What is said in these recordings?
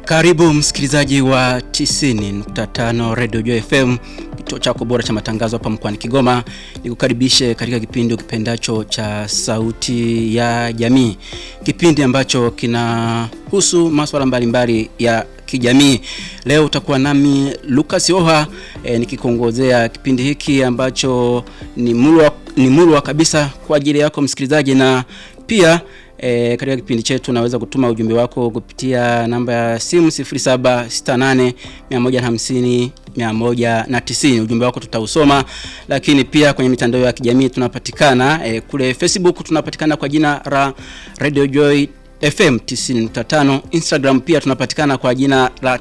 Karibu msikilizaji wa 90.5 Radio Joy FM, kituo chako bora cha matangazo hapa mkoani Kigoma. Nikukaribishe katika kipindi ukipendacho cha Sauti ya Jamii, kipindi ambacho kinahusu masuala mbalimbali ya kijamii. Leo utakuwa nami Lucas Oha e, nikikongozea kipindi hiki ambacho ni mulwa, ni mulwa kabisa kwa ajili yako msikilizaji, na pia E, katika kipindi chetu unaweza kutuma ujumbe wako kupitia namba ya simu 0768 150 190. Ujumbe wako tutausoma, lakini pia kwenye mitandao ya kijamii tunapatikana e, kule Facebook tunapatikana kwa jina la Radio Joy FM 90.5. Instagram pia tunapatikana kwa jina la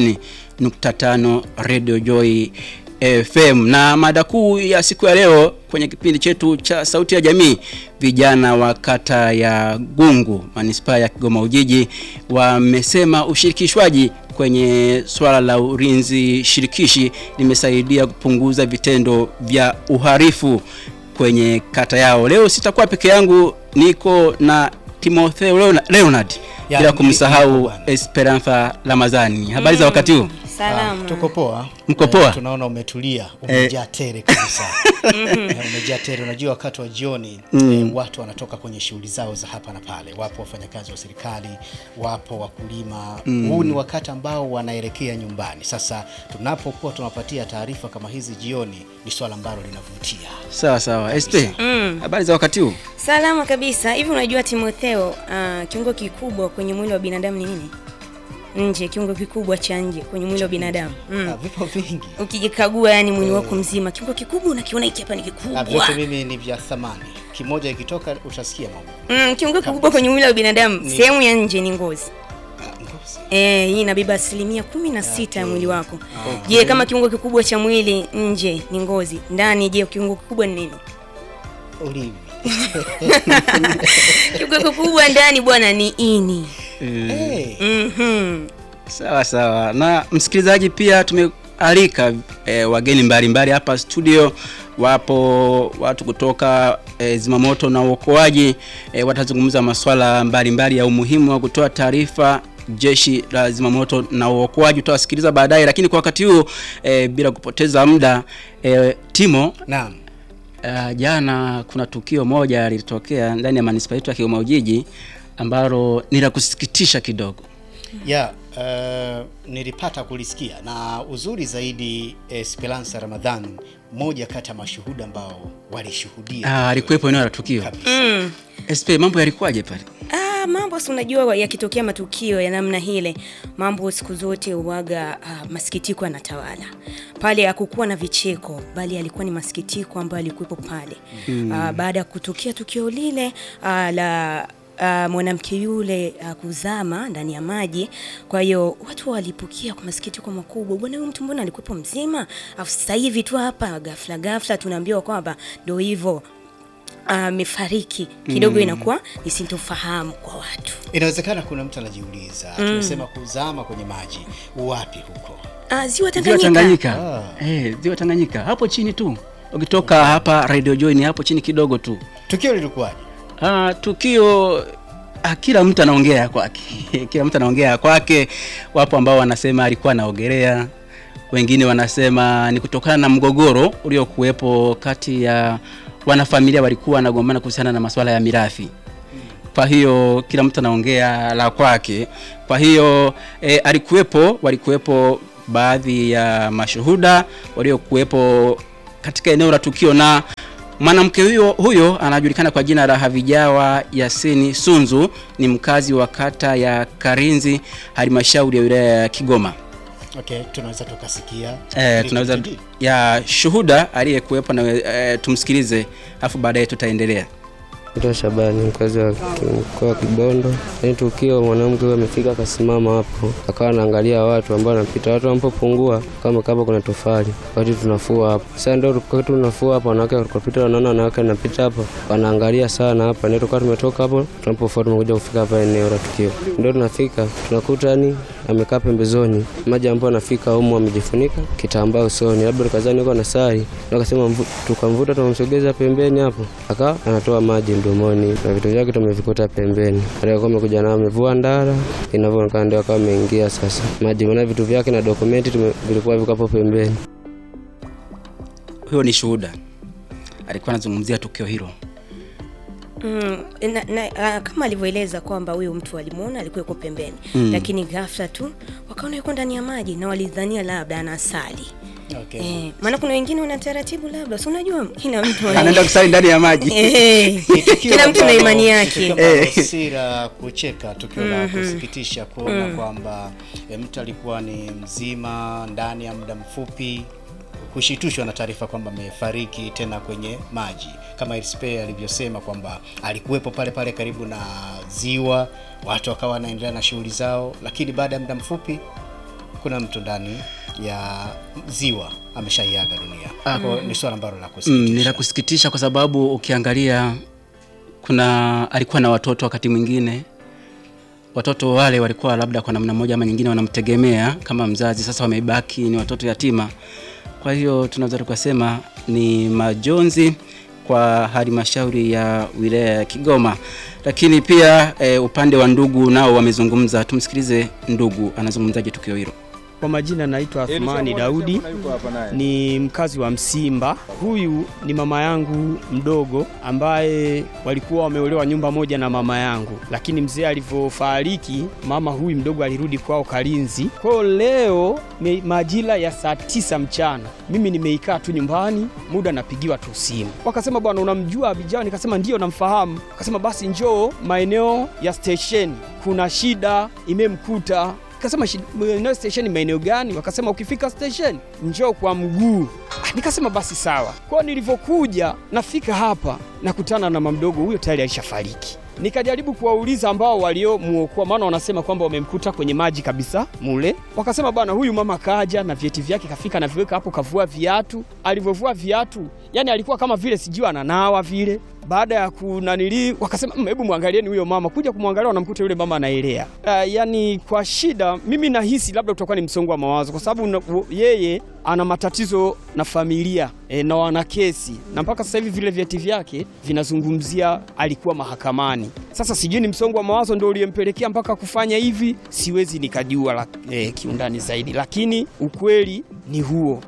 90.5 Radio Joy FM. Na mada kuu ya siku ya leo kwenye kipindi chetu cha Sauti ya Jamii, vijana wa kata ya Gungu manispaa ya Kigoma Ujiji wamesema ushirikishwaji kwenye swala la ulinzi shirikishi limesaidia kupunguza vitendo vya uhalifu kwenye kata yao. Leo sitakuwa peke yangu, niko na Timotheo Leonard bila kumsahau Esperanza Ramazani. Habari za wakati huu? Salama. Ah, tuko poa. Mko poa? Eh, tunaona umetulia, umejaa tere kabisa. Eh, umejaa tere. Unajua wakati wa jioni eh, watu wanatoka kwenye shughuli zao za hapa na pale. Wapo wafanyakazi wa serikali, wapo wakulima. Huu ni wakati ambao wanaelekea nyumbani. Sasa tunapokuwa tunapatia taarifa kama hizi jioni, ni swala ambalo linavutia. Sawa sawa. SP, habari za wakati huu? Salama kabisa. Hivi unajua Timotheo, uh, kiungo kikubwa kwenye mwili wa binadamu ni nini? Nje, kiungo kikubwa cha nje kwenye mwili wa binadamu. Mm. Ah, vipo vingi. Ukijikagua yani mwili wako mzima, kiungo kikubwa unakiona hiki hapa ni Ah, kikubwa. vyote mimi ni vya thamani. Kimoja ikitoka utasikia mambo. Mm, kiungo kikubwa kwenye mwili wa binadamu, sehemu ya nje ni ngozi. Ah, ngozi. Eh, hii inabeba asilimia kumi na sita ya mwili wako. Je, kama kiungo kikubwa cha mwili nje ni ngozi, ndani je, kiungo kikubwa ni nini? Ulimi. Kiungo kikubwa ndani bwana ni ini. Eh. Mhm. Sawa sawa. Na msikilizaji, pia tumealika e, wageni mbalimbali hapa studio. Wapo watu kutoka e, zimamoto na uokoaji e, watazungumza masuala mbalimbali ya umuhimu wa kutoa taarifa jeshi la zimamoto na uokoaji. Utawasikiliza baadaye, lakini kwa wakati huu e, bila kupoteza muda e, Timo Naam. Uh, jana kuna tukio moja lilitokea ndani ya manispaa yetu ya Kigoma Ujiji ambalo ni la kusikitisha kidogo. ya uh, nilipata kulisikia na uzuri zaidi Esperanza Ramadhan, mmoja kati ya mashuhuda ambao walishuhudia Ah, alikuwepo eneo la tukio. kabisa. Mm. SP, mambo yalikuwaje pale? Ah, mambo si unajua yakitokea matukio ya namna hile, mambo siku zote uwaga ah, masikitiko yanatawala pale. Hakukuwa na vicheko, bali alikuwa ni masikitiko ambayo alikuwepo pale ah, baada ya kutokea tukio lile ah, la Uh, mwanamke yule uh, kuzama ndani ya maji. Kwa hiyo watu walipokea kwa masikitiko makubwa, bwana huyu mtu mbona alikuwepo mzima, afu sasa hivi tu hapa ghafla ghafla tunaambiwa kwamba ndio hivyo amefariki kidogo, inakuwa ni sintofahamu kwa watu. Inawezekana kuna mtu anajiuliza, tumesema kuzama kwenye maji, wapi huko? Ah, ziwa Ziwa Tanganyika. Tanganyika. Eh, Ziwa Tanganyika. Hapo chini tu. Ukitoka hapa Radio Joy ni hapo chini kidogo tu. Tukio lilikuwaje? Ah, tukio ah, kila mtu anaongea ya kwake. kila mtu anaongea ya kwake. Wapo ambao wanasema alikuwa anaogelea. Wengine wanasema ni kutokana na mgogoro uliokuwepo kati ya wanafamilia walikuwa wanagombana kuhusiana na masuala ya mirathi. Kwa hiyo kila mtu anaongea la kwake. Kwa hiyo e, alikuwepo walikuwepo baadhi ya mashuhuda waliokuwepo katika eneo la tukio na mwanamke huyo huyo anajulikana kwa jina la Havijawa Yasini Sunzu, ni mkazi wa kata ya Karinzi, halmashauri ya wilaya ya Kigoma. Okay, tunaweza tukasikia E, tunaweza Ndio. ya shuhuda aliyekuwepo na e, tumsikilize, afu baadaye tutaendelea. Naitwa Shabani, mkazi wa ki- mkoa wa Kibondo. Ni tukio mwanamke huyo amefika akasimama hapo, akawa anaangalia watu ambao wanapita, watu wanapopungua kama kama kuna tofali, wakati tunafua hapo. Sasa ndio wakati tunafua hapo, wanawake wakapita, wanaona wanawake wanapita hapo, wanaangalia sana hapa. Ndio tukawa tumetoka hapo, tunapofua tumekuja kufika hapa eneo la tukio, ndio tunafika tunakuta ni amekaa pembezoni, maji ambayo anafika humu amejifunika kitambaa usoni, labda tukazani yuko na sari, ndio akasema mvu- tukamvuta tukamsogeza pembeni hapo, aka anatoa maji mdomoni na vitu vyake tumevikuta pembeni. Alikuwa amekuja na amevua ndara, inavyoonekana ndio akawa ameingia sasa maji, maana vitu vyake na dokumenti tume- vilikuwa viko hapo pembeni. Huyo ni shuhuda, alikuwa anazungumzia tukio hilo. Mm, na, na, uh, kama alivyoeleza kwamba huyo mtu alimuona alikuwa yuko pembeni mm. lakini ghafla tu wakaona yuko ndani ya maji na walidhania labda anasali Okay. eh, maana kuna wengine wana taratibu labda si unajua kila mtu ana- Anaenda kusali ndani ya maji. Eh, Ni tukio kila mtu na ambalo- imani tukio yake ambalo si la kucheka, tukio la kusikitisha kuona kwamba e, mtu alikuwa ni mzima ndani ya muda mfupi kushitushwa na taarifa kwamba amefariki tena kwenye maji, kama Elspe alivyosema kwamba alikuwepo pale pale karibu na ziwa, watu wakawa wanaendelea na shughuli zao, lakini baada ya muda mfupi kuna mtu ndani ya ziwa ameshaiaga dunia. Kwa hiyo ni swala ambalo la Mm, kusikitisha. ni la kusikitisha kwa sababu ukiangalia kuna alikuwa na watoto wakati mwingine watoto wale walikuwa labda kwa namna moja ama nyingine wanamtegemea kama mzazi, sasa wamebaki ni watoto yatima. Kwa hiyo tunaweza tukasema ni majonzi kwa halmashauri ya wilaya ya Kigoma, lakini pia e, upande wa ndugu nao wamezungumza. Tumsikilize ndugu anazungumzaje tukio hilo. Kwa majina naitwa Athmani Daudi, ni mkazi wa Msimba. Huyu ni mama yangu mdogo ambaye walikuwa wameolewa nyumba moja na mama yangu, lakini mzee alivyofariki, mama huyu mdogo alirudi kwao Kalinzi. Kwa hiyo leo me- majira ya saa tisa mchana mimi nimeikaa tu nyumbani, muda napigiwa tu simu, wakasema bwana, unamjua Abijao? Nikasema ndio, namfahamu. Wakasema basi njoo maeneo ya stesheni, kuna shida imemkuta Nikasema "Shi- maeneo station maeneo gani? Wakasema ukifika station njoo kwa mguu. Ah, Nikasema basi sawa. Kwa nilivyokuja nafika hapa nakutana na mama mdogo huyo tayari alishafariki. Nikajaribu kuwauliza ambao waliomuokoa, maana wanasema kwamba wamemkuta kwenye maji kabisa mule. Wakasema bwana, huyu mama kaja na vyeti vyake, kafika na viweka hapo, kavua viatu. Alivyovua viatu, yani alikuwa kama vile sijui ananawa vile baada ya kunanili wakasema "Mm, hebu mwangalieni huyo mama. Kuja kumwangalia wanamkuta yule mama anaelea. Uh, yani kwa shida, mimi nahisi labda utakuwa ni msongo wa mawazo, kwa sababu na- u- yeye ana matatizo na familia e, na wana kesi na mpaka sasa hivi vile vyeti vyake vinazungumzia alikuwa mahakamani. Sasa sijui ni msongo wa mawazo ndio uliyempelekea mpaka kufanya hivi, siwezi nikajua la, e, kiundani zaidi, lakini ukweli ni huo.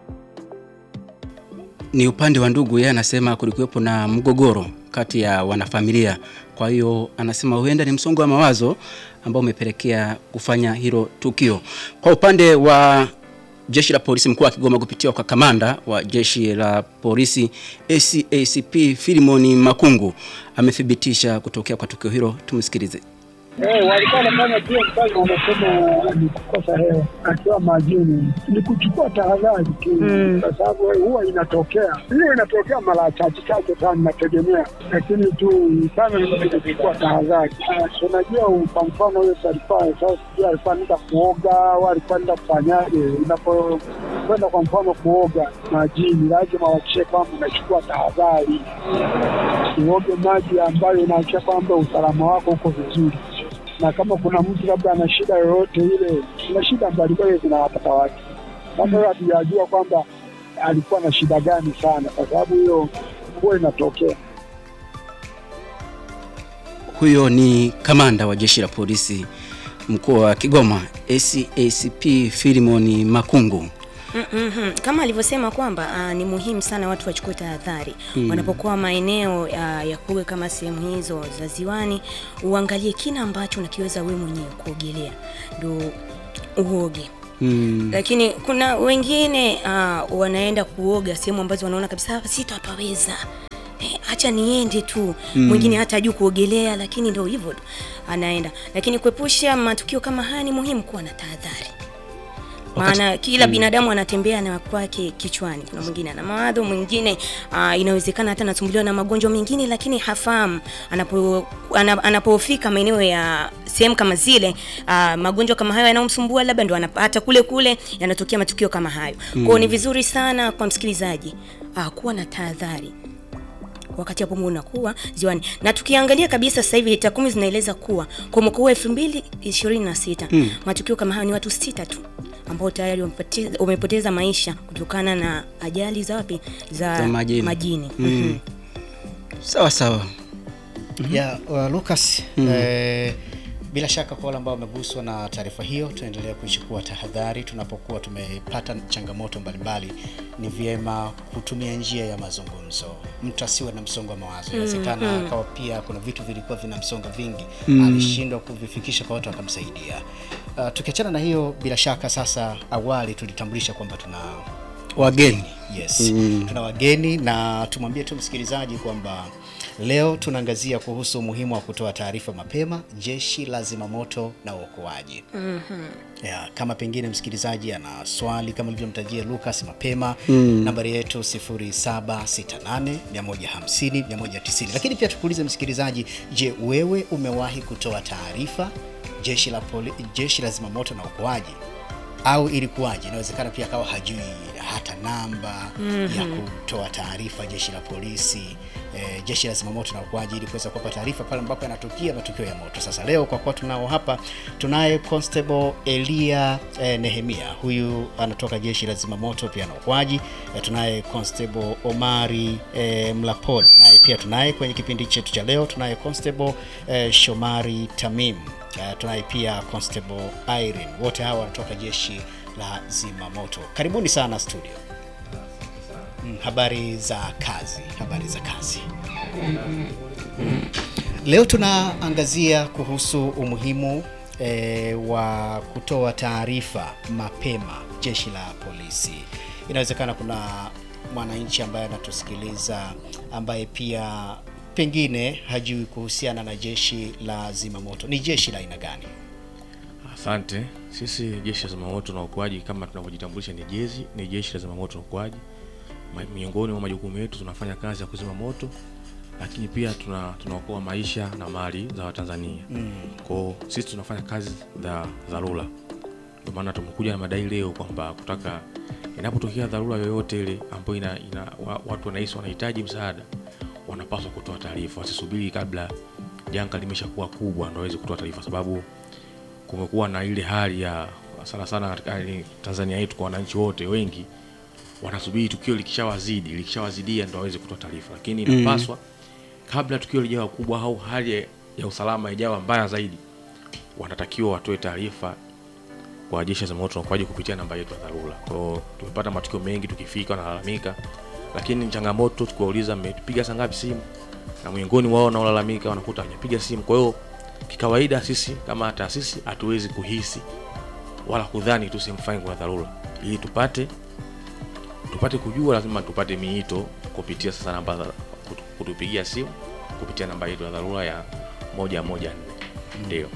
ni upande wa ndugu, yeye anasema kulikuwepo na mgogoro kati ya wanafamilia. Kwa hiyo anasema huenda ni msongo wa mawazo ambao umepelekea kufanya hilo tukio. Kwa upande wa jeshi la polisi mkoa wa Kigoma kupitia kwa kamanda wa jeshi la polisi ACACP Filimoni Makungu amethibitisha kutokea kwa tukio hilo. Tumsikilize. Eh, walikuwa wanafanya pia kazi, wanasema ni kukosa hewa akiwa majini, ni kuchukua tahadhari tu, kwa sababu huwa inatokea hiyo, inatokea mara chache chache sana, inategemea, lakini tu sana ni kuchukua tahadhari. Ah, Unajua, kwa mfano huyo alikuwa sasa, sijui alikuwa anaenda kuoga au alikuwa anaenda kufanyaje. Unapokwenda kwa mfano kuoga majini, lazima uhakikishe kwamba unachukua tahadhari, uoge maji ambayo inaakisha kwamba usalama wako uko vizuri na kama kuna mtu labda ana shida yoyote ile, kuna shida mbalimbali zinawapata watu. Sasa huyo hatujajua kwamba alikuwa na shida gani sana, kwa sababu hiyo huwa inatokea. Huyo ni kamanda wa jeshi la polisi mkoa wa Kigoma ACACP Filimoni Makungu. Mm-hmm. Kama alivyosema kwamba uh, ni muhimu sana watu wachukue tahadhari wanapokuwa maeneo uh, ya kuoga kama sehemu hizo za ziwani, uangalie kina ambacho unakiweza wewe mwenyewe kuogelea ndo uoge. Mm. Lakini kuna wengine uh, wanaenda kuoga sehemu ambazo wanaona kabisa hapa sitapaweza. Eh, acha niende tu. Mwingine hata hajui kuogelea, lakini ndio hivyo tu anaenda. Lakini kuepusha matukio kama haya ni muhimu kuwa na tahadhari maana kila binadamu anatembea na kwake kichwani. Kuna mwingine ana mawadho, mwingine uh, inawezekana hata anasumbuliwa na magonjwa mengine, lakini hafahamu anapo ana- anapofika maeneo ya sehemu kama zile uh, magonjwa kama hayo yanayomsumbua labda ndo anapata kule kule, yanatokea matukio kama hayo. Kwa hiyo ni vizuri sana kwa msikilizaji uh, kuwa na tahadhari wakati hapo unakuwa ziwani. Na tukiangalia kabisa sasa hivi takwimu zinaeleza kuwa kwa mwaka huu 2026 matukio kama hayo ni watu sita tu ambao tayari wamepoteza, wamepoteza maisha kutokana na ajali za wapi za, Za majini. majini. Mm. Mhm. Sawa sawa. ya uh, Lucas eh, bila shaka kwa wale ambao wameguswa na taarifa hiyo, tunaendelea kuchukua tahadhari tunapokuwa tumepata changamoto mbalimbali. Ni vyema kutumia njia ya mazungumzo, mtu asiwe na msongo wa mawazo. Inawezekana akawa pia kuna vitu vilikuwa vina msongo vingi, alishindwa kuvifikisha kwa watu wakamsaidia. Uh, tukiachana na hiyo, bila shaka sasa, awali tulitambulisha kwamba tuna Wageni. Yes. Tuna wageni na tumwambie tu msikilizaji kwamba leo tunaangazia kuhusu umuhimu wa kutoa taarifa mapema, jeshi la zimamoto na uokoaji. Yeah, kama pengine msikilizaji ana swali kama alivyomtajia Lucas mapema, nambari yetu 0768 150 190. Lakini pia tukuulize msikilizaji, je, wewe umewahi kutoa taarifa jeshi la poli, jeshi la zimamoto na uokoaji au ilikuwaje? Inawezekana pia akawa hajui hata namba ya kutoa taarifa jeshi la polisi eh, jeshi la zimamoto na uokoaji ili kuweza kuwapa taarifa pale ambapo yanatokea matukio ya moto. Sasa leo kwa kuwa tunao hapa, tunaye Constable Elia eh, Nehemia, huyu anatoka jeshi la zimamoto pia na uokoaji. Eh, tunaye Constable Omari eh, Mlapoli, naye pia tunaye kwenye kipindi chetu cha leo, tunaye Constable eh, Shomari Tamim Uh, tunaye pia Constable Irene, wote hawa wanatoka jeshi la zimamoto. Karibuni sana studio. Mm, habari za kazi, habari za kazi. Leo tunaangazia kuhusu umuhimu eh, wa kutoa taarifa mapema jeshi la polisi. Inawezekana kuna mwananchi ambaye anatusikiliza ambaye pia pengine hajui kuhusiana na jeshi la zimamoto. Ni jeshi la aina gani? Asante. Sisi jeshi la zimamoto na uokoaji kama tunavyojitambulisha ni jezi, ni jeshi la zimamoto na uokoaji. Ma- Miongoni mwa majukumu yetu tunafanya kazi ya kuzima moto, lakini pia tuna tunaokoa maisha na mali za Watanzania. Mm. Kwa sisi tunafanya kazi za dharura. Ndio maana tumekuja na madai leo kwamba kutaka inapotokea dharura yoyote ile ambayo ina, ina wa, watu wanahisi wanahitaji msaada wanapaswa kutoa taarifa, wasisubiri kabla janga limeshakuwa kubwa ndio waweze kutoa taarifa, sababu kumekuwa na ile hali ya sana sana katika hali Tanzania yetu kwa wananchi wote wengi wanasubiri tukio likishawazidi likishawazidia ndio waweze kutoa taarifa, lakini inapaswa kabla tukio lijawa kubwa au hali ya usalama ijawa mbaya zaidi, wanatakiwa watoe taarifa kwa jeshi la zimamoto na uokoaji kupitia namba yetu ya dharura. Kwa hiyo tumepata matukio mengi, tukifika wanalalamika, lakini ni changamoto tukiwauliza, mmepiga saa ngapi simu, na miongoni wao wanaolalamika wanakuta hawajapiga simu. Kwa hiyo kikawaida, sisi kama taasisi hatuwezi kuhisi wala kudhani tu sehemu fulani kuna dharura. Ili tupate tupate kujua, lazima tupate miito kupitia sasa namba za kutu- kutupigia simu kupitia namba yetu ya dharura ya moja moja nne ndio.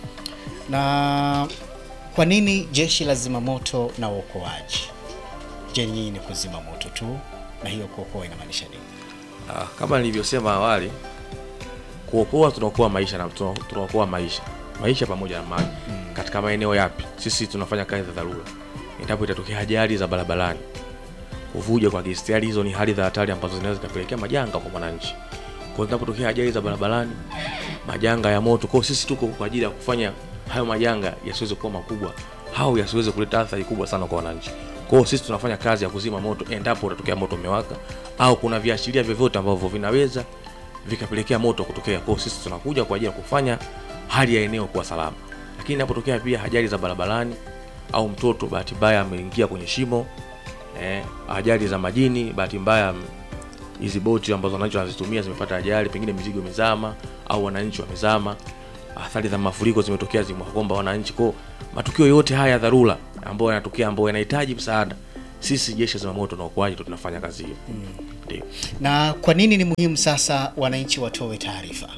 Na kwa nini jeshi la zimamoto na uokoaji? Je, nyinyi ni kuzima moto tu, na hiyo kuokoa inamaanisha nini? Ah, kama nilivyosema awali, kuokoa tunaokoa maisha na tuna- tunaokoa maisha maisha pamoja na mali. Katika maeneo yapi? Sisi tunafanya kazi za dharura. Endapo itatokea ajali za barabarani, kuvuja kwa gesi, tayari hizo ni hali za hatari ambazo zinaweza zikapelekea majanga kwa mwananchi. Kwa hiyo inapotokea ajali za barabarani, majanga ya moto, kwa hiyo sisi tuko kwa ajili ya kufanya hayo majanga yasiweze kuwa makubwa au yasiweze kuleta athari kubwa sana kwa wananchi. Kwa hiyo sisi tunafanya kazi ya kuzima moto endapo utatokea moto umewaka au kuna viashiria vyovyote ambavyo vinaweza vikapelekea moto kutokea. Kwa hiyo sisi tunakuja kwa ajili ya kufanya hali ya eneo kuwa salama. Lakini inapotokea pia ajali za barabarani au mtoto bahati mbaya ameingia kwenye shimo eh, ajali za majini, bahati mbaya m- hizi boti ambazo wananchi wanazitumia zimepata ajali, pengine mizigo imezama au wananchi wamezama, athari za mafuriko zimetokea zimewakumba wananchi. Kwa hiyo matukio yote haya ya dharura ambayo yanatokea, ambayo yanahitaji msaada, sisi jeshi la zimamoto na uokoaji ndo tunafanya kazi hiyo. Ndio. Na kwa nini ni muhimu sasa wananchi watoe taarifa?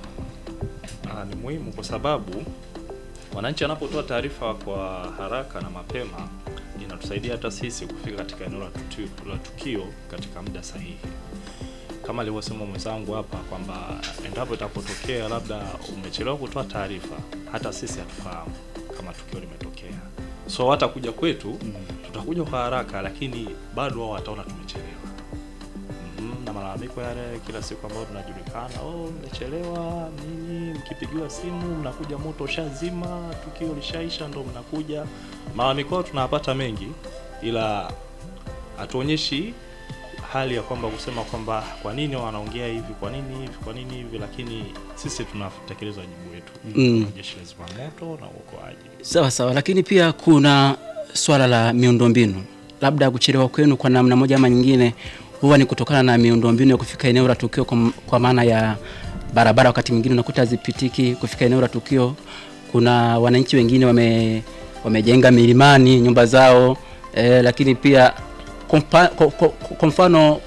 Ah, ni muhimu kwa sababu wananchi wanapotoa taarifa kwa haraka na mapema inatusaidia hata sisi kufika katika eneo la tukio, la tukio katika muda sahihi. Kama alivyosema mwenzangu hapa kwamba endapo itapotokea labda umechelewa kutoa taarifa, hata sisi hatufahamu kama tukio limetokea, so hata kuja kwetu tutakuja kwa haraka, lakini bado wao wataona tumechelewa. Mhm, na malalamiko yale kila siku ambayo tunajulikana, oh, mmechelewa nini, mkipigiwa simu mnakuja moto ushazima, tukio lishaisha, ndo mnakuja. Malalamiko yao tunayapata mengi, ila hatuonyeshi hali ya kwamba kusema kwamba kwa nini wanaongea hivi, kwa nini hivi, kwa nini hivi, lakini sisi tunatekeleza wajibu wetu Mm. kama jeshi la zimamoto na uokoaji. Sawa sawa, lakini pia kuna swala la miundombinu, labda kuchelewa kwenu kwa namna moja ama nyingine huwa ni kutokana na miundombinu ya kufika eneo la tukio, kwa, kwa maana ya barabara. Wakati mwingine unakuta hazipitiki kufika eneo la tukio. Kuna wananchi wengine wame, wamejenga milimani nyumba zao eh, lakini pia kwa mpa- kwa- kwa- kwa mfano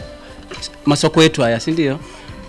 masoko yetu haya, si ndio?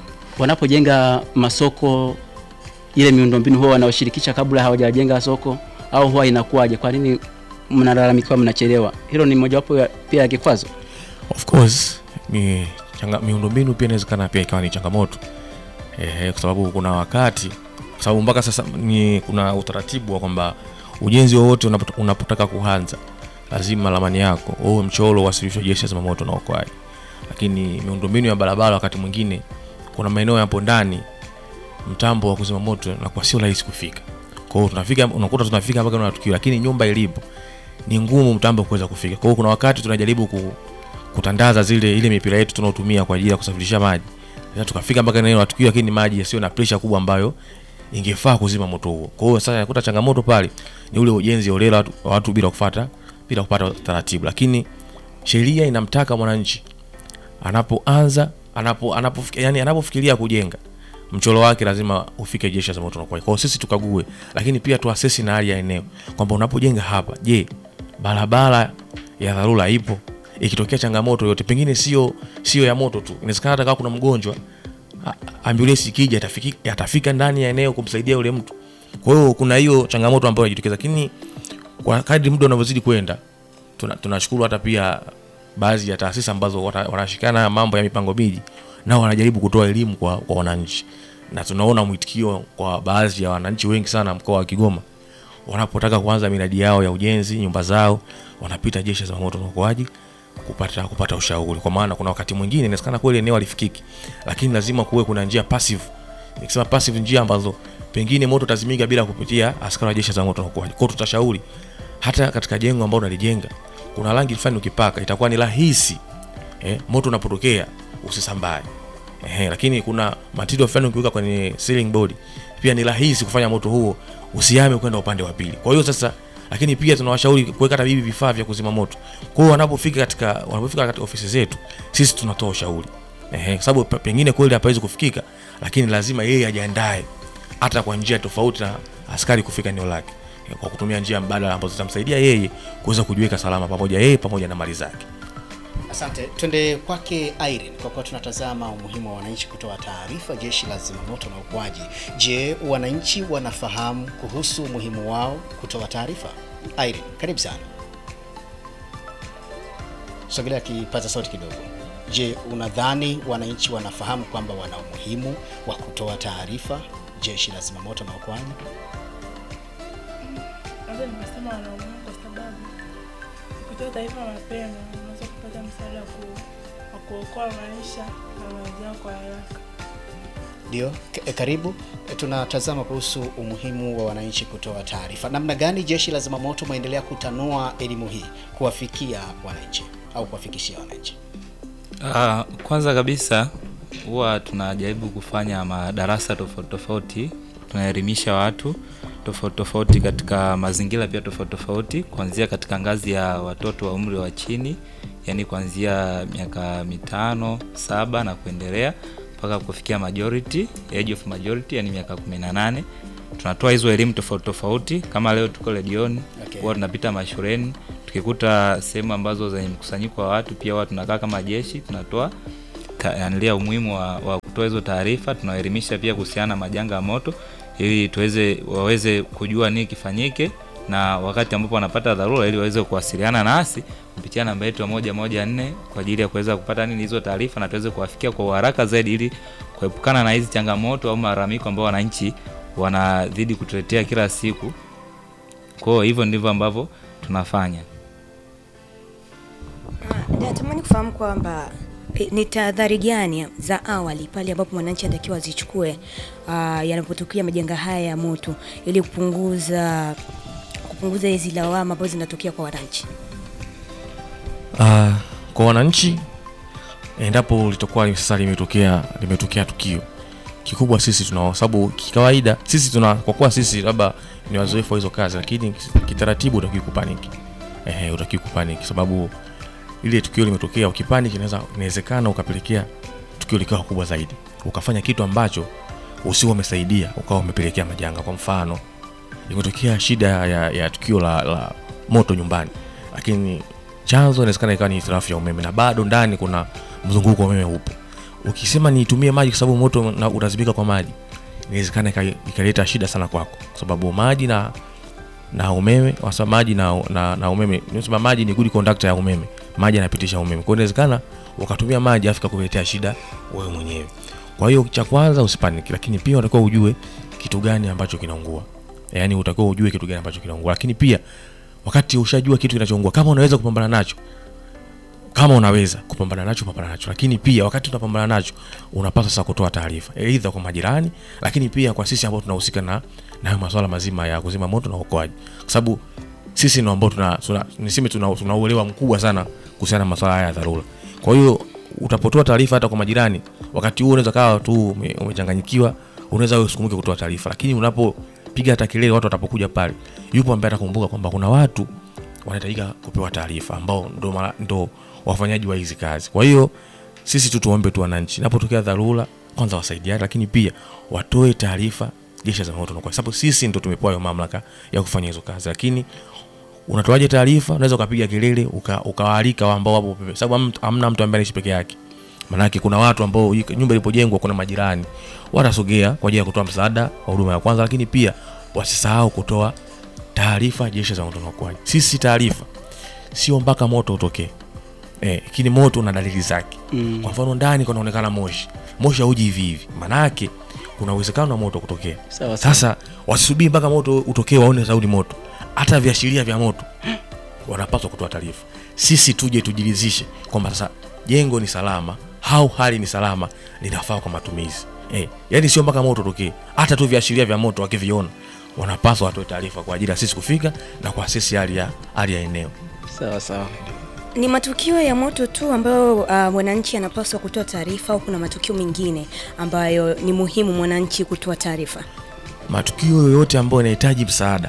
Wanapojenga masoko ile miundombinu huwa wanaoshirikisha kabla hawajajenga soko au huwa inakuwaje? Kwa nini mnalalamikiwa mnachelewa? Hilo ni mojawapo ya- pia ya kikwazo. Of course mi, changa, miundombinu pia inawezekana pia ikawa ni changamoto eh, kwa sababu kuna wakati, kwa sababu mpaka sasa ni kuna utaratibu wa kwamba ujenzi wowote unapot- unapotaka kuanza lazima ramani yako uwe mchoro uwasilishwe jeshi la zimamoto na uokoaji, lakini miundombinu ya barabara wakati mwingine kuna maeneo yapo ndani mtambo wa kuzima moto nakuwa sio rahisi kufika. Kwa hiyo tunafika, unakuta tunafika mpaka na tukio, lakini nyumba ilipo ni ngumu mtambo kuweza kufika. Kwa hiyo kuna wakati tunajaribu ku, kutandaza zile ile mipira yetu tunaotumia kwa ajili ya kusafirisha maji. Sasa tukafika mpaka eneo la tukio, lakini maji yasiyo na pressure kubwa ambayo ingefaa kuzima moto huo. Kwa hiyo sasa nakuta changamoto pale ni ule ujenzi holela watu, wa watu bila kufuata bila kupata taratibu, lakini sheria inamtaka mwananchi anapoanza anapo anapo yani anapofikiria kujenga mchoro wake lazima ufike jeshi la zimamoto na uokoaji. Kwa hiyo sisi tukague, lakini pia tuasesi na hali ya eneo kwamba unapojenga hapa, je, barabara ya dharura ipo? Ikitokea changamoto yote, pengine sio sio ya moto tu, inawezekana hata kama kuna mgonjwa a- ambulance ikija atafika, atafika ndani ya eneo kumsaidia yule mtu. Kwa hiyo kuna hiyo changamoto ambayo inajitokeza, lakini kwa kadri muda unavyozidi kwenda tuna- tunashukuru hata pia baadhi ya taasisi ambazo wata- wanashikana na mambo ya mipango miji nao wanajaribu kutoa elimu kwa, kwa wananchi na tunaona mwitikio kwa baadhi ya wananchi wengi sana mkoa wa Kigoma wanapotaka kuanza miradi yao ya ujenzi nyumba zao wanapita jeshi la zimamoto na uokoaji kupata kupata ushauri, kwa maana kuna wakati mwingine inawezekana kweli eneo alifikiki, lakini lazima kuwe kuna njia passive. Nikisema passive, njia ambazo pengine moto utazimika bila kupitia askari wa jeshi la zimamoto na uokoaji. Kwa hiyo tutashauri hata katika jengo ambalo unalijenga kuna rangi fulani ukipaka itakuwa ni rahisi eh, moto unapotokea usisambae. Eh, lakini kuna material fulani ukiweka kwenye ceiling board pia ni rahisi kufanya moto huo usihame kwenda upande wa pili. Kwa hiyo sasa, lakini pia tunawashauri kuweka hata hivi vifaa vya kuzima moto. Kwa hiyo wanapofika katika wanapofika katika ofisi zetu sisi tunatoa ushauri eh, kwa sababu pe- pengine kweli hapawezi kufikika, lakini lazima yeye ajiandae hata kwa njia tofauti na askari kufika eneo lake eh, kwa kutumia njia mbadala ambazo zitamsaidia yeye kuweza kujiweka salama pamoja yeye pamoja na mali zake. Asante, twende kwake Irene, kwa kuwa tunatazama umuhimu wa wananchi kutoa taarifa jeshi la zimamoto na uokoaji. Je, wananchi wanafahamu kuhusu umuhimu wao kutoa taarifa? Irene, karibu sana. Sogelea kipaza sauti kidogo. Je, unadhani wananchi wanafahamu kwamba wana umuhimu wa kutoa taarifa jeshi la zimamoto na uokoaji? Naweza nikasema wanaumuhimu kwa sababu ukitoa taarifa mapema unaweza kupata msaada wa ku- wa kuokoa maisha na mali yao kwa haraka. Ndio, k- eh, karibu. Eh, Tunatazama kuhusu umuhimu wa wananchi kutoa taarifa. Namna gani jeshi la zimamoto mwaendelea kutanua elimu hii kuwafikia wananchi au kuwafikishia wananchi? Ah, kwanza kabisa huwa tunajaribu kufanya madarasa tofauti tofauti, tunaelimisha watu tofauti tofauti katika mazingira pia tofauti tofauti, kuanzia katika ngazi ya watoto wa umri wa chini, yani kuanzia miaka mitano saba na kuendelea mpaka kufikia majority, age of majority, yani miaka 18. Tunatoa hizo elimu tofauti tofauti, kama leo tuko redioni Okay. huwa tunapita mashuleni tukikuta sehemu ambazo zenye mkusanyiko wa watu, pia huwa tunakaa kama jeshi tunatoa ta- yanilia umuhimu wa, wa kutoa hizo taarifa. Tunaelimisha pia kuhusiana na majanga ya moto ili tuweze waweze kujua nini kifanyike, na wakati ambapo wanapata dharura, ili waweze kuwasiliana nasi kupitia namba yetu ya moja moja nne kwa ajili ya kuweza kupata nini hizo taarifa, na tuweze kuwafikia kwa uharaka zaidi, ili kuepukana na hizi changamoto au malalamiko ambao wananchi wanazidi kutuletea kila siku. Kwa hiyo hivyo ndivyo ambavyo tunafanya. Ah, natamani kufahamu kwamba e, ni tahadhari gani za awali pale ambapo mwananchi anatakiwa azichukue uh, yanapotokea majanga haya ya moto ili kupunguza kupunguza hizi lawama ambazo zinatokea kwa wananchi? Uh, kwa wananchi endapo litakuwa sasa limetokea limetokea tukio kikubwa, sisi tuna sababu kikawaida sisi tuna kwa kuwa sisi labda ni wazoefu wa hizo kazi, lakini kitaratibu utakiwi kupaniki. Ehe, utakiwi kupaniki sababu ile tukio limetokea, ukipaniki inaweza inawezekana ukapelekea tukio likawa kubwa zaidi, ukafanya kitu ambacho usiwe umesaidia, ukawa umepelekea majanga. Kwa mfano, imetokea shida ya, ya tukio la, la moto nyumbani, lakini chanzo inawezekana ikawa ni hitilafu ya umeme na bado ndani kuna mzunguko wa umeme upo. Ukisema niitumie maji kwa sababu moto na utazibika kwa maji, inawezekana ika- ikaleta shida sana kwako, kwa sababu maji na na umeme wasa maji na, na, na umeme nisema maji ni good conductor ya umeme, maji yanapitisha umeme. Kwa hiyo inawezekana ukatumia maji afika kuletea shida wewe mwenyewe. Kwa hiyo cha kwanza usipaniki, lakini pia unatakiwa ujue kitu gani ambacho kinaungua, yaani utakiwa ujue kitu gani ambacho kinaungua, lakini pia wakati ushajua kitu kinachoungua, kama unaweza kupambana nacho kama unaweza kupambana nacho pambana nacho, lakini pia wakati unapambana nacho unapaswa sasa kutoa taarifa aidha kwa majirani, lakini pia kwa sisi ambao tunahusika na na hayo masuala mazima ya kuzima moto na uokoaji, kwa sababu sisi ndio ambao tuna, tuna niseme tuna, tuna uelewa mkubwa sana kuhusiana na masuala haya ya dharura. Kwa hiyo utapotoa taarifa hata kwa majirani, wakati huo unaweza kawa tu ume- umechanganyikiwa, unaweza wewe usikumbuke kutoa taarifa, lakini unapopiga hata kelele, watu watapokuja pale, yupo ambaye atakumbuka kwamba kuna watu wanahitajika kupewa taarifa ambao ndo, mara- ndo wafanyaji wa hizi kazi. Kwa hiyo sisi tu tuombe tu wananchi, napotokea dharura kwanza wasaidiane, lakini pia watoe taarifa jeshi la zimamoto na uokoaji, sababu sisi ndo tumepewa hiyo mamlaka ya kufanya hizo kazi. Lakini unatoaje taarifa? Unaweza ukapiga kelele uka- ukawaalika wa ambao wapo pembeni, sababu hamna- hamna mtu ambaye anaishi peke yake. Maanake kuna watu ambao iko- nyumba ilipojengwa, kuna majirani watasogea kwa ajili ya kutoa msaada wa huduma ya kwanza, lakini pia wasisahau kutoa taarifa jeshi la zimamoto na uokoaji. Sisi taarifa sio mpaka moto utokee eh, lakini moto una dalili zake Mm. kwa mfano ndani kunaonekana moshi moshi hauji hivi hivi maanake kuna uwezekano wa moto kutokea Sawa, sawa. sasa wasisubiri mpaka moto utokee waone saudi moto hata viashiria vya moto wanapaswa kutoa taarifa sisi tuje tujiridhishe kwamba sasa jengo ni salama au hali ni salama linafaa kwa matumizi eh, yani sio mpaka moto utokee hata tu viashiria vya moto wakiviona wanapaswa watoe taarifa kwa ajili ya sisi kufika na kwa sisi hali ya hali ya eneo Sawa sawa. Ni matukio ya moto tu ambayo uh, mwananchi anapaswa kutoa taarifa au kuna matukio mengine ambayo ni muhimu mwananchi kutoa taarifa? matukio yoyote ambayo yanahitaji msaada,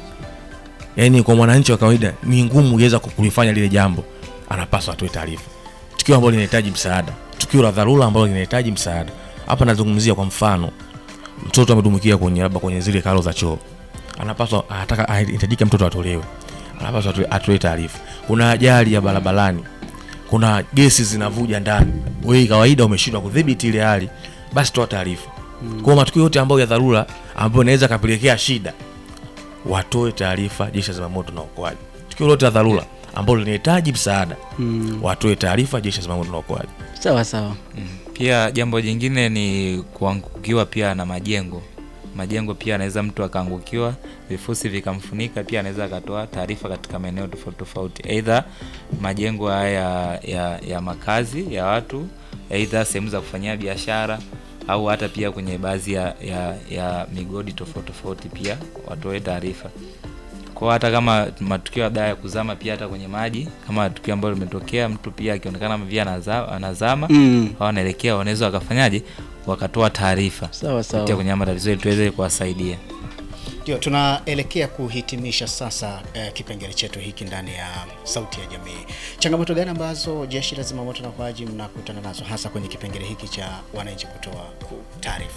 yaani kwa mwananchi wa kawaida ni ngumu kuweza kulifanya lile jambo, anapaswa atoe taarifa. Tukio ambalo linahitaji msaada, tukio la dharura ambalo linahitaji msaada. Hapa nazungumzia kwa mfano, mtoto amedumukia kwenye labda kwenye zile karo za choo, anapaswa anataka anahitajika mtoto atolewe, anapaswa atoe- atoe taarifa. Kuna ajali ya barabarani, kuna gesi zinavuja ndani, wewe kawaida umeshindwa kudhibiti ile hali, basi toa taarifa. Kwa matukio yote ambayo ya dharura ambayo inaweza kapelekea shida, watoe taarifa jeshi la zimamoto na uokoaji. Tukio lote la dharura ambalo linahitaji msaada, Mm. watoe taarifa jeshi la zimamoto na uokoaji. Sawa sawa. Pia jambo jingine ni kuangukiwa pia na majengo. Majengo pia anaweza mtu akaangukiwa, vifusi vikamfunika, pia anaweza akatoa taarifa katika maeneo tofauti tofauti, aidha majengo haya ya, ya, ya makazi ya watu, aidha sehemu za kufanyia biashara au hata pia kwenye baadhi ya, ya, ya migodi tofauti tofauti, pia watoe taarifa kwa hata kama matukio labda ya kuzama pia hata kwenye maji kama tukio ambalo limetokea mtu pia akionekana via anaza- anazama Mm. au anaelekea wanaweza wakafanyaje wakatoa taarifa Sawa sawa. kupitia kwenye matatizo ili tuweze kuwasaidia Ndio, tunaelekea kuhitimisha sasa eh, kipengele chetu hiki ndani ya Sauti ya Jamii. Changamoto gani ambazo Jeshi la Zimamoto na Uokoaji mnakutana nazo hasa kwenye kipengele hiki cha wananchi kutoa ku- taarifa?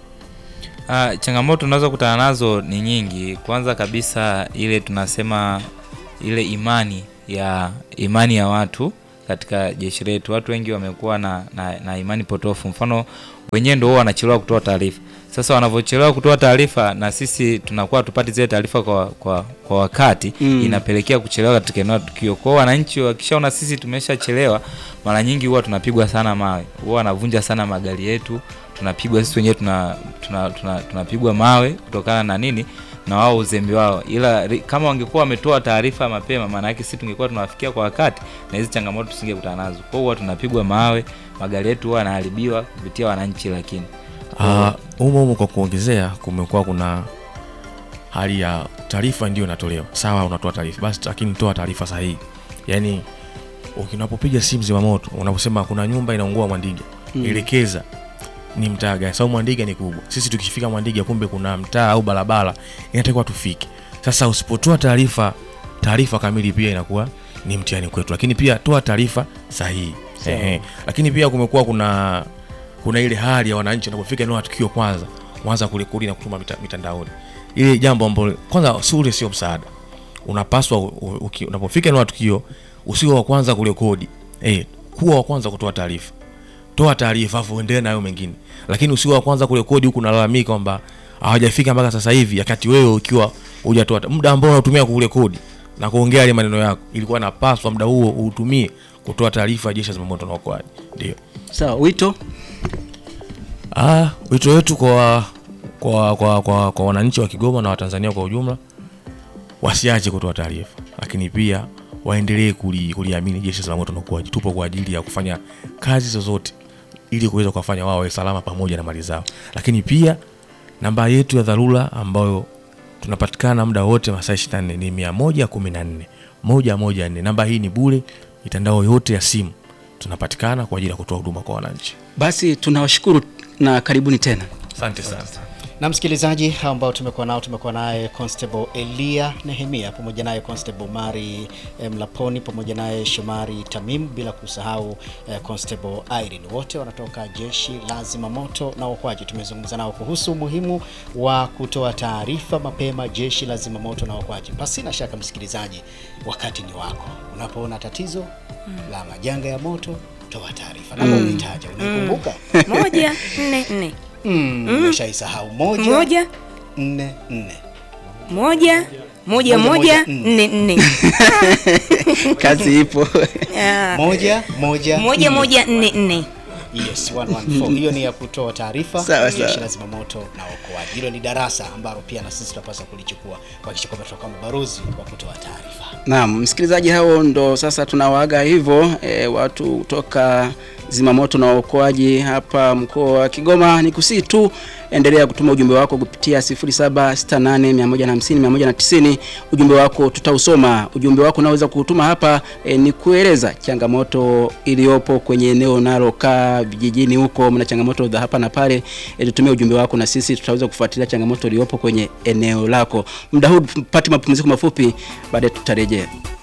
Ah, changamoto tunaweza kutana nazo ni nyingi. Kwanza kabisa ile tunasema ile imani ya imani ya watu katika jeshi letu. Watu wengi wamekuwa na, na, na imani potofu. Mfano wenyewe ndio huwa wanachelewa kutoa taarifa. Sasa wanavyochelewa kutoa taarifa na sisi tunakuwa tupati zile taarifa kwa, kwa, kwa wakati Mm. inapelekea kuchelewa katika eneo la tukio. Kwa hiyo wananchi wakishaona sisi tumeshachelewa, mara nyingi huwa tunapigwa sana mawe, huwa wanavunja sana magari yetu, tunapigwa sisi wenyewe tuna, tuna, tuna, tunapigwa mawe kutokana na nini na wao uzembe wao, ila ri- kama wangekuwa wametoa taarifa mapema, maana yake sisi tungekuwa tunawafikia kwa wakati na hizi changamoto tusingekutana nazo. Kwa hiyo huwa tunapigwa mawe, magari yetu huwa yanaharibiwa kupitia wananchi, lakini Ah, humo humo kwa kuongezea, kumekuwa kuna hali ya taarifa ndio inatolewa. Sawa, unatoa taarifa basi, lakini toa taarifa sahihi. Yaani unapopiga simu zimamoto, unaposema kuna nyumba inaungua Mwandiga, Mm. elekeza ni mtaa gani, sababu Mwandiga ni kubwa. Sisi tukifika Mwandiga, kumbe kuna mtaa au barabara inatakiwa tufike. Sasa usipotoa taarifa taarifa kamili, pia inakuwa ni mtihani kwetu, lakini pia toa taarifa sahihi. Sawa. Ehe. Lakini pia kumekuwa kuna kuna ile hali ya wananchi wanapofika eneo la tukio kwanza kwanza kurekodi na kutuma mita, mitandaoni. Ile jambo ambalo kwanza si ule sio msaada. Unapaswa u- u- uki- unapofika eneo la tukio usiwe wa kwanza kurekodi. Eh, kuwa wa kwanza kutoa taarifa. Toa taarifa afu uendelee na hayo mengine. Lakini usiwe wa kwanza kurekodi huku unalalamika kwamba hawajafika mpaka sasa hivi wakati wewe ukiwa hujatoa ta- muda ambao unatumia kurekodi na kuongea yale maneno yako ilikuwa napaswa muda huo uutumie kutoa taarifa ya jeshi la zimamoto na uokoaji. Ndio. Sawa, wito Ah, wito wetu kwa kwa kwa kwa, kwa wananchi wa Kigoma na Watanzania kwa ujumla wasiache kutoa taarifa, lakini pia waendelee kuli, kuliamini jeshi la zimamoto na uokoaji. Tupo kwa ajili ya kufanya kazi zozote ili kuweza kuwafanya wao wawe salama pamoja na mali zao, lakini pia namba yetu ya dharura ambayo tunapatikana muda wote masaa 24 ni 114 114. Namba hii ni bure, mitandao yote ya simu tunapatikana kwa ajili ya kutoa huduma kwa wananchi. basi tunawashukuru na karibuni tena. Asante sana. na msikilizaji ambao tumekuwa nao tumekuwa naye Constable Elia Nehemia pamoja naye Constable Mari eh, Mlaponi pamoja naye Shomari Tamim bila kusahau eh, Constable Irene wote wanatoka jeshi la zimamoto na uokoaji. Tumezungumza nao kuhusu umuhimu wa kutoa taarifa mapema jeshi la zimamoto na uokoaji. Pasina shaka msikilizaji, wakati ni wako. Unapoona tatizo la majanga ya moto, toa taarifa. Namba Mm. umeitaja, unaikumbuka? moja nne nne Mm, umeshaisahau moja, moja nne nne moja moja Moja, moja moja, nne. nne nne Kazi ipo. Ah, moja moja moja nne. moja nne nne Yes, 114. Hiyo ni ya kutoa taarifa Sawa, jeshi sawa. la zimamoto na uokoaji. Hilo ni darasa ambalo pia na sisi tunapaswa kulichukua kuhakikisha kwamba tutakuwa mabalozi wa kutoa taarifa. Naam, msikilizaji, hao ndo sasa tunawaaga hivyo e, watu kutoka zimamoto na uokoaji hapa mkoa wa Kigoma. Ni kusii tu endelea kutuma ujumbe wako kupitia 0768150190. Ujumbe wako tutausoma. Ujumbe wako unaweza kuutuma hapa e, ni kueleza changamoto iliyopo kwenye eneo unalokaa vijijini huko, mna changamoto za hapa na pale. E, tutumie ujumbe wako na sisi tutaweza kufuatilia changamoto iliyopo kwenye eneo lako. Muda huu tupate mapumziko mafupi, baadaye tutarejea.